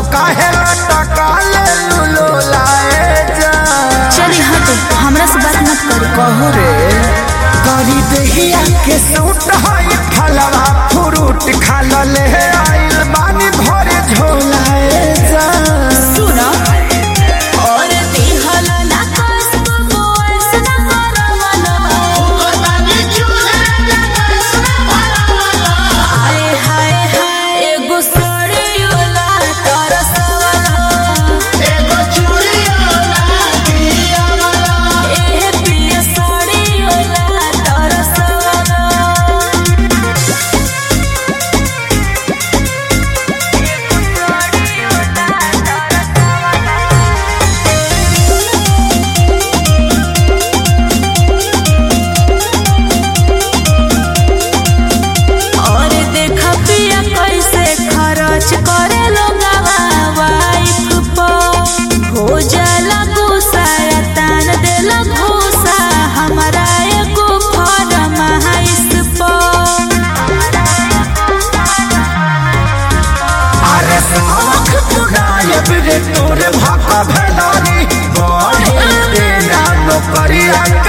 काहे टका ले लुलो लाए जा चली हटे हमरा से बात मत करी कहू रे करी दहिया के सूट हई फलवा फ्रूट खा ले आइल बानी भरे झोलाए जा सुनो और दिहल ना कसब बोस ना करवलो हाय हाय हाय एगो सड़ियोला तरसवलो ए पिया सड़ियोला तरसवलो और देखा पिया कैसे खर्च करे लोगवा वाइफ पर हो जाला गुस्सा या तान देला घूसा हमारा एगो फरमाइश पर अरे साख पुरायब रे तोरे भाका भेलानी बढ़े रे ना नौकरिया